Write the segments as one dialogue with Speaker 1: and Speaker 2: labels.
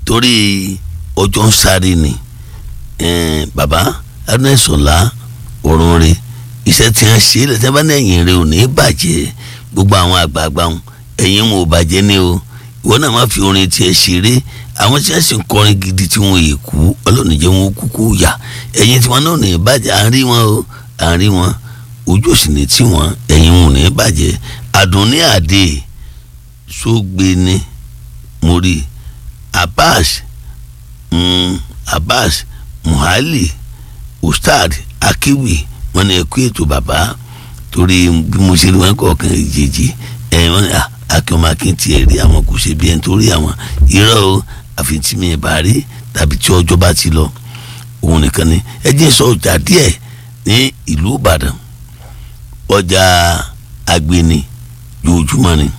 Speaker 1: torí ọjọ́ ń sáré ni bàbá adúnẹ̀sọ̀lá ọ̀run rẹ̀ iṣẹ́ tí wọ́n ṣe lẹ́sẹ̀ bá ní ẹ̀yìn rẹ̀ ò ní bàjẹ́ gbogbo àwọn àgbààgbà wọn ẹ̀yìn wọn ò bàjẹ́ ní o ìwọ náà má fi orin tiẹ̀ ṣeré àwọn tí wọ́n sì ń kọrin gidi tí wọ́n yè kú ọlọ́run jẹ́ wọn kúkú yà ẹ̀yìn tí wọ́n náà ní bàjẹ́ à ń rí wọn o à ń rí wọn ojú òsì ní tí wọn ẹ̀yìn wọn ò ní bàjẹ́ àdùnní àdè sógbéni mórí abbas mm, abbas muhali ustad akiwi wọn ní ẹkú ètò bàbá torí bí mo ṣe rí wọn kọ̀ọ̀kan ìjèjì ẹ wọn akínọmọ akín tiẹ̀ rí àwọn kò ṣe bí ẹni tó rí àwọn irọ́ o àfi tí mi bá rí tàbí tí ọjọ́ bá ti lọ òun nìkan ni ẹ jẹ́ sọ ọjà díẹ̀ ní ìlú ìbàdàn ọjà agbeni yóòjúmọ́ ni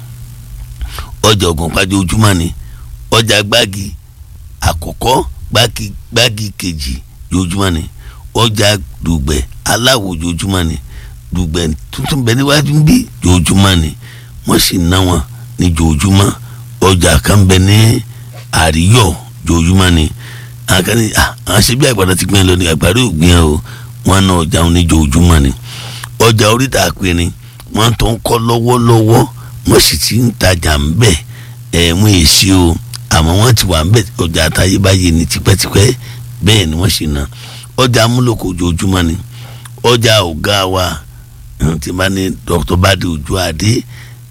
Speaker 1: ọjà ògùnpá yóòjúmọ́ ni ọjà gbági àkọ́kọ́ gbági gbági kejì yóòjúmọ́ ni ọjà dùgbẹ̀ aláwọ̀ yóòjúmọ́ ni dùgbẹ̀ tuntun bẹ níwájú ń bí yóòjúmọ́ ni wọ́n sì ná wọn ní yóòjúmọ́ ọjà kan bẹ ní àríyọ̀ yóòjúmọ́ ni àwọn kan ní àwọn ṣe bí àgbàdo ti gbìn lọ ní àgbàdo ògbìn o wọn ná ọjà wọn ní yóòjúmọ́ ni ọjà oríta àpẹẹrẹ wọn tó ń kọ́ lọ́wọ́lọ́wọ́ wọ́n sì ti ń tajà ń bẹ̀ ẹ̀ wọ́n èsì o àmọ́ wọ́n ti wà ń bẹ̀ ọjà àtayébáyé ní tipẹ́tipẹ́ bẹ́ẹ̀ ni wọ́n sì ná ọjà amúlòkò ojoojúmọ́ ni ọjà ọ̀gá wa ti bá ní dr badi ojú adé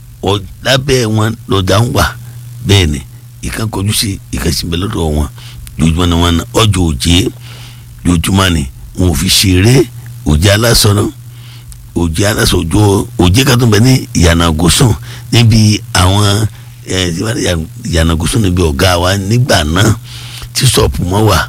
Speaker 1: lábẹ́ wọn lọ́jà ń wà bẹ́ẹ̀ ni ìkan kọjú sí ìkan sì bẹ́ lọ́dọ̀ wọn ojoojúmọ́ ni wọ́n ná ọjà òjé ojoojúmọ́ ni wọn ò fi ṣeré òjé alásọ náà òjé aláṣọ òjò òjé kan tó bẹ ní ìyànàgòsùn níbi àwọn ìyànàgòsùn níbi ọ̀gá wa nígbà náà tí sọ̀pù mọ́ wà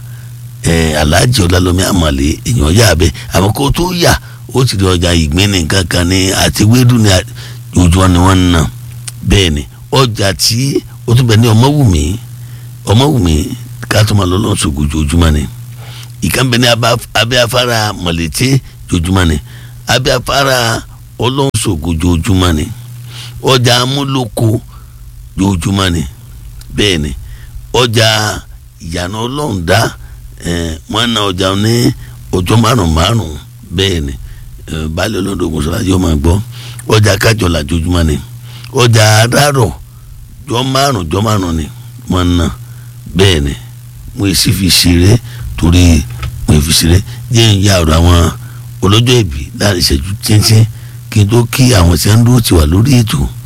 Speaker 1: aláàjì ọlálọ́mí àmàlẹ́ èèyàn yà bẹ́ àmọ́ kó tó yà ó ti di ọjà ìgbín ní kankan ní àti wédú ní ojú wọn ni wọ́n ń nà bẹ́ẹ̀ ni ọjà tí ó tún bẹ ní ọmọwùmí ọmọwùmí ká tó máa lọ lọ́sọ̀ ojoojúmọ́ ni ìkànnì bẹ ní abẹ́ afárá mọ̀lẹ́tẹ́ ojoojúmọ́ ni abẹ́ afárá ọlọ́sọ̀gò jojúmọ́ ni ọjà amúlòkó jojúmọ́ ni bẹ́ẹ̀ ni ọjà ìyànà ọlọ́ọ̀dá wọ́n na ọjà ní ọjọ́ márùn márùn bẹ́ẹ̀ ni baálé olódògùn sọlá yóò máa gbọ́ ọjà kájọlá jojúmọ́ ni ọjà adárọ̀ jọ márùn jọ márùn ni wọ́n na bẹ́ẹ̀ ni mo sì fi ṣeré torí mo fi ṣeré jẹ́ ìyá ọ̀rọ̀ àwọn olójó ìbí láti ṣẹ́jú tíntín kí n tó kí àwọn tí wọ́n ń dúró ti wà lórí ètò